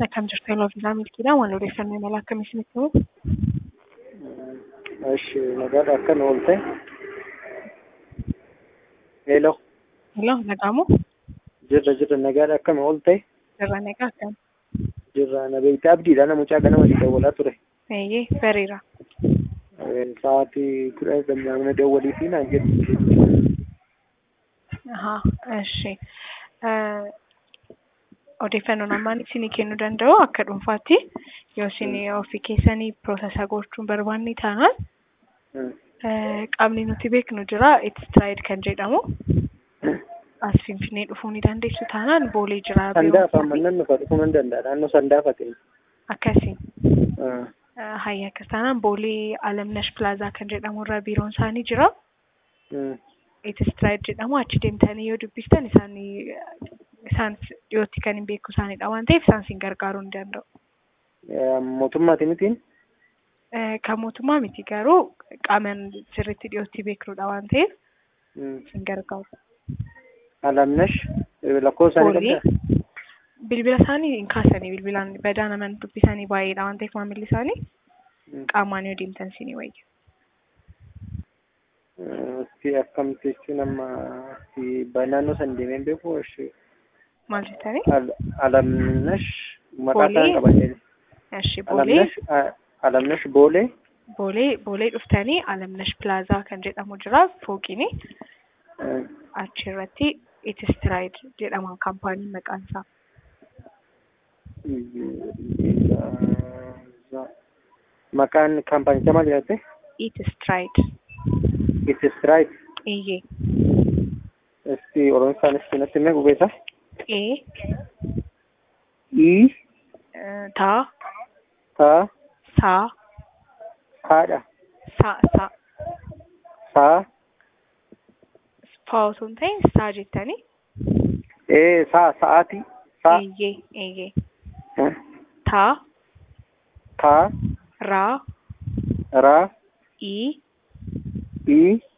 Akkam jirtu yeroo viizaa milkiidhaan waan odeeffannoo imala akkamii isinitti himu? Eshi nagaadha akka nu oolte. Hello. Hello, nagaamoo? Jirra jirra nagaadha akka nu oolte. Jirra nagaa akkam? Jirra na beekte abdiidha namucaa ganama si dawwalaa ture. Eeyyee, bareera. Sa'aatii kudha gammaamina dawwalii fi naan jedhu. Ahaa, eshi. Odeeffannoon ammaan isinii kennuu danda'u akka dhuunfaatti yoo isin ofii keessanii piroosesaa gochuun barbaanne taanaan qaamni nuti beeknu jira Eetistraayid kan jedhamu. As Finfinnee dhufuu ni dandeessu taanaan boolee jira. Sandaafa ammannan nufa dhufuu nan danda'a naannoo sandaafa ta'e. Akkasii. Hayya akkas taanaan boolee Alamnash Pilaazaa kan jedhamu irra biiroon isaanii jira. Eetistraayid jedhamu achi deemtanii yoo dubbistan isaan isaan dhiyootti kan hin beeku isaanidha waan ta'eef isaan isin gargaaruu ni danda'u. Mootummaati mitiin? Kan mootummaa miti garuu qaama sirriitti dhiyootti beeknudha waan ta'eef isin gargaaru. Alamnash lakkoofsa isaanii qabdaa? Bilbila isaanii hin kaasanii bilbilaan badaa nama dubbisanii baay'eedha waan ta'eef maamilli isaanii qaamaan yoo deemtan isinii wayya. Si akkamitti jechuun amma naannoo san deemeen beeku Maal jettanii? Alamnash maqaa isaan qabatee. Eshi boolee. Alamnash boolee. Boolee boolee dhuftanii Alamnash Pilaazaa kan jedhamu jira fooqiini. Achi irratti Eetistraayid jedhama kaampaaniin maqaan isaa. Maqaan kaampaanichaa maal jedhate? Eetistraayid. Eetistraayid. Eeyyee. Isti Oromoffaan isti natti himee gubeessa? E. I. Ta. Ta. Sa. Haadha. Sa. Sa. Saa. Faa osoo hin ta'in saa jettanii. Ee saa sa'aati. Saa. Eeyyee. Eeyyee. Ta. Taa. Ra. Raa. I. I.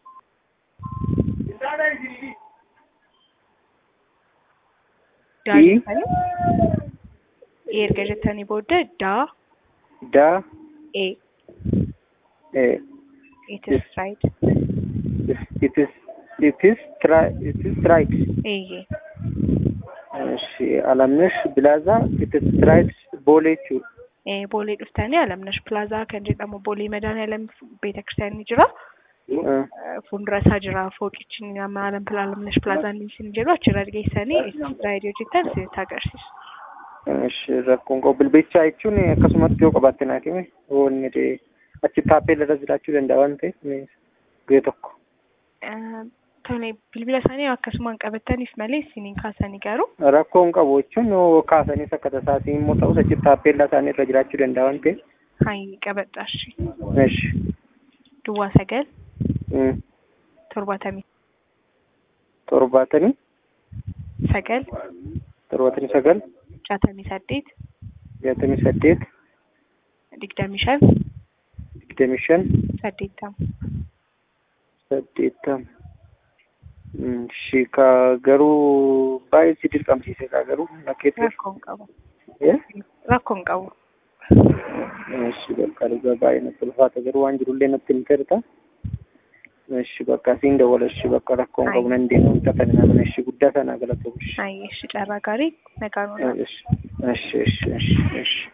Daa I. jettanii. Erga jettanii booda daa. Da. E. Ee. Eetistraayid. It is it is try it is right. Eeyyee. እሺ አለምነሽ ብላዛ ኢትስትራይድ ቦሌ ቹ Eh, boolee dhuftanii Alamnash Pilaazaa kan jedhamu boolee Madaaniyalam Beetakiristaanii jira. Fuuldura isaa jira fooqichi nama Alamnash Pilaazaan isin jedhu achirra geessanii Eetistraayid yoo jettan isinitti agarsiisu. እሺ rakkoon qabu bilbicha jechuun akkasumatti yoo qabaatte naa kime wanni achi taappee irra jiraachuu danda'a waan ta'eef guyyaa tokko. Tole bilbila isaanii akkasumaan qabataniif malee isiniin kaasanii garuu Rakkoon qabu jechuun yoo kaasaniis akka tasaatiin immoo ta'us achi taappeellaa isaanii irra jiraachuu danda'a waan ta'eef. hayi qabadhaashi. Eshi. Duwwaa sagal torbaatamii Torbaatamii sagal torbaatamii sagal jaatamii saddeet jaatamii saddeet digdamii shan digdamii shan saddeettama. saddeettama. Shi ka garuu baay'ee si dirqamsiise ka garuu nakkeetti. Rakkoon qabu. Eh? Rakkoon qabu. Shi bakka dhugaa baay'ee natti ulfaata garuu waan jirullee natti hin firta. Shi bakka siin dawwala shi bakka rakkoon qabu nan deema wanta kana nama shi guddaa sana galata bulshi. Hayi, ishi carraa gaarii nagaan oolaa. Eshi eshi eshi eshi.